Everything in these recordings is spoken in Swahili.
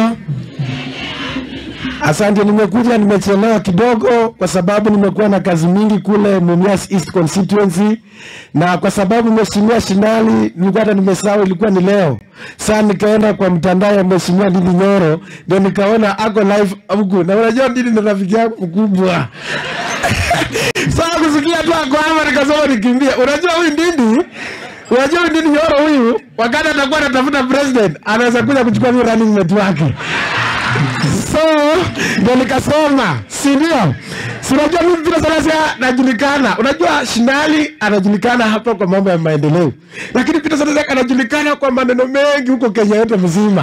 Nyoro. Asante, nimekuja nimechelewa kidogo kwa sababu nimekuwa na kazi mingi kule Mumias East constituency, na kwa sababu mheshimiwa Shinali nilikuwa hata nimesahau ilikuwa ni leo. Sasa nikaenda kwa mtandao ya mheshimiwa Ndindi Nyoro, ndio nikaona ako live huku, na unajua Ndindi ni rafiki yangu mkubwa Sasa kusikia tu ako hapa nikasema nikimbia. Unajua huyu Ndindi Unajua huyu Ndindi Nyoro huyu wakati atakuwa anatafuta president anaweza kuja kuchukua hiyo running mate wake so ndio nikasema si ndio si unajua mimi vile Salasia najulikana unajua Shinali anajulikana hapa kwa mambo ya maendeleo lakini Peter Salasia anajulikana kwa maneno mengi huko Kenya yote mzima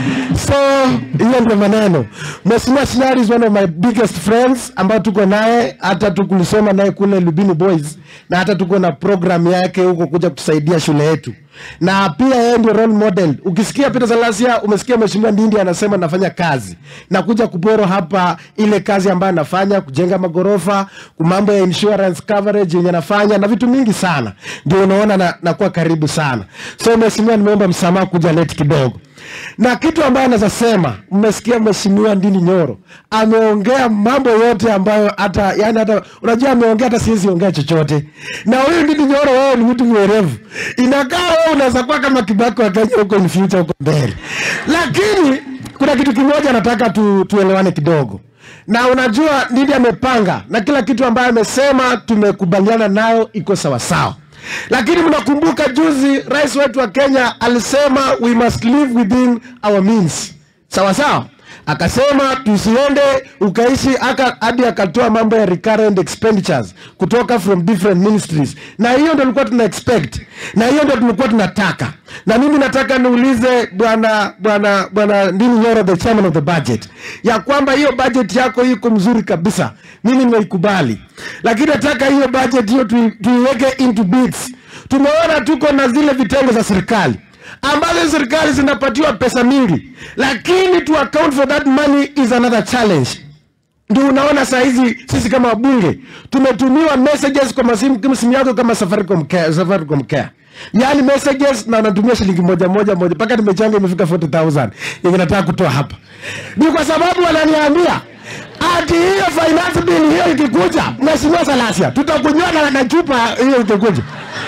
so hiyo ndio maneno Mheshimiwa Shinali is one of my biggest friends ambao tuko naye hata tukulisoma naye kule Lubini Boys na hata tuko na program yake huko kuja kutusaidia shule yetu na pia yeye ndio role model. Ukisikia Peter Salasia, umesikia Mheshimiwa Ndindi anasema nafanya kazi na kuja kuporo hapa ile kazi ambayo anafanya kujenga magorofa, mambo ya insurance coverage yenye anafanya na vitu mingi sana, ndio unaona na, nakuwa karibu sana. So Mheshimiwa, nimeomba msamaha kuja late kidogo na kitu ambayo anaweza sema, mmesikia Mheshimiwa Ndindi Nyoro ameongea mambo yote ambayo hata yani hata unajua ameongea hata siwezi ongea chochote. Na huyu Ndindi Nyoro, wewe ni mtu mwerevu, inakaa wewe unaweza kuwa kama Kibaki wa Kenya huko in future huko mbele, lakini kuna kitu kimoja nataka tu, tuelewane kidogo na unajua Ndindi amepanga na kila kitu ambayo amesema tumekubaliana nayo iko sawasawa lakini mnakumbuka juzi rais wetu wa Kenya alisema we must live within our means, sawa sawa. Akasema tusiende ukaishi aka hadi akatoa mambo ya recurrent expenditures kutoka from different ministries, na hiyo ndio tulikuwa tuna expect, na hiyo ndio tulikuwa tunataka. Na mimi nataka niulize bwana bwana bwana Ndindi Nyoro, the chairman of the budget, ya kwamba hiyo budget yako iko mzuri kabisa, mimi nimeikubali, lakini nataka hiyo budget hiyo tui- tuiweke into bits. Tumeona tuko na zile vitengo za serikali ambazo serikali zinapatiwa pesa mingi, lakini to account for that money is another challenge. Ndio unaona saa hizi sisi kama wabunge tumetumiwa messages kwa masimu kama simu yako kama Safaricom Care, Safaricom Care. Yaani messages na natumia shilingi moja moja moja mpaka nimechanga imefika 40000 yenye nataka kutoa hapa. Ni kwa sababu wananiambia ati hiyo finance bill hiyo ikikuja, Mheshimiwa Salasia, tutakunywa na, na chupa hiyo ikikuja.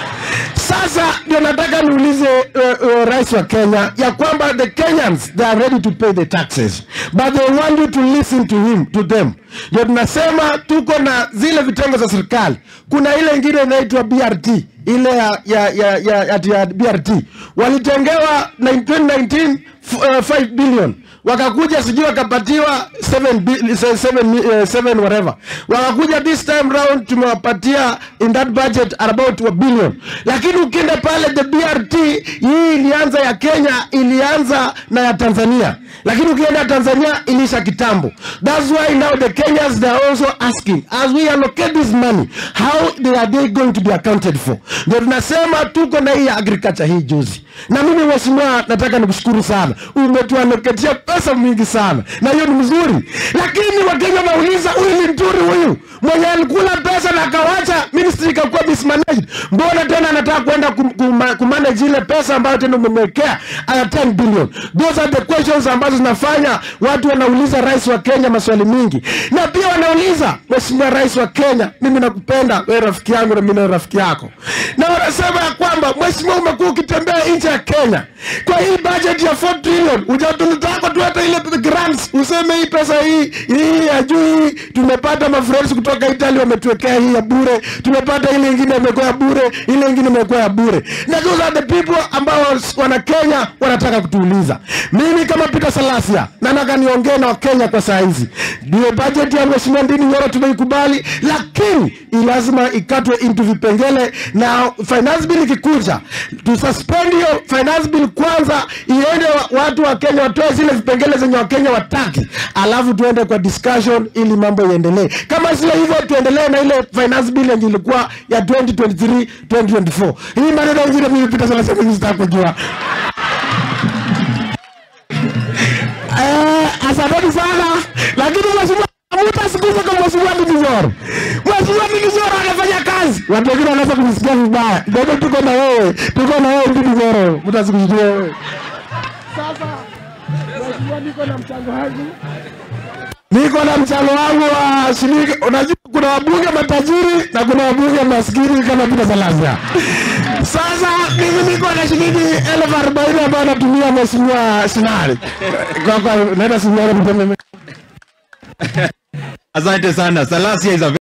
Sasa ndio nataka niulize uh, uh, rais wa Kenya ya kwamba the Kenyans they are ready to pay the taxes but they want you to listen to him to them. Ndio tunasema tuko na zile vitengo za serikali. Kuna ile ingine inaitwa BRT ile ya ya ya, ya, ya, ya BRT walitengewa 2019 f- uh, 5 billion wakakuja sijui wakapatiwa 7 bi- se- seven mi- eh, seven whatever wakakuja this time round tumewapatia in that budget about a billion lakini ukienda pale the BRT hii ilianza ya Kenya ilianza na ya Tanzania lakini ukienda Tanzania ilisha kitambo that's why now the Kenyans they are also asking as we allocate this money how they are they going to be accounted for ndio tunasema tuko na hii ya agriculture hii juzi na mimi mheshimiwa nataka nikushukuru sana umetualoketia pesa mingi sana na hiyo ni mzuri lakini wakenya wanauliza huyu ni mturi huyu mwenye alikula pesa na akawacha ministry ikakuwa mismanaged mbona tena anataka kwenda kum, kum, kumanage ile pesa ambayo tena umemwekea aya 10 billion those are the questions ambazo zinafanya watu wanauliza rais wa kenya maswali mingi na pia wanauliza mheshimiwa rais wa kenya mimi nakupenda wewe rafiki yangu na mimi na rafiki yako na wanasema ya kwamba mheshimiwa umekuwa ukitembea nje ya kenya kwa hii budget ya 4 trillion ujatunitaka tu hata ile grants useme hii pesa hii hii ya juu hii tumepata mafriends kutoka Italy wametuwekea hii ya bure tumepata ile ingine imekuwa ya bure ile ingine imekuwa ya bure na those are the people ambao wana Kenya wanataka kutuuliza mimi kama Peter Salasia na nataka niongee na Wakenya kwa saa hizi ndio budget ya mheshimiwa Ndindi Nyoro tumeikubali lakini i lazima ikatwe into vipengele na finance bill ikikuja tususpend hiyo finance bill kwanza iende wa, watu wa Kenya watoe zile vipengele zenye Wakenya wataki alafu tuende kwa discussion ili mambo iendelee kama sio hivyo tuendelee na ile finance bill yenye ilikuwa ya 2023 2024 hii maneno ingine mimi Peter Salasia mimi sitaki kujua Eh, asanteni sana lakini mheshimiwa mutasikiza kwa mheshimiwa Ndindi Nyoro. Mheshimiwa Ndindi Nyoro anafanya kazi, watu wengine wanaweza kumsikia vibaya. Ndio tuko na wewe, tuko na wewe Ndindi Nyoro, mutasikiza wewe. Sasa Mheshimiwa, niko na mchango wangu niko na mchango wangu wa shilingi. Unajua kuna wabunge matajiri na kuna wabunge maskini kama Peter Salasya. Sasa mimi niko na shilingi elfu arobaini ambayo natumia mheshimiwa Sinari. Kwa kwa naenda Sinari mteme Asante sana. Salasia is a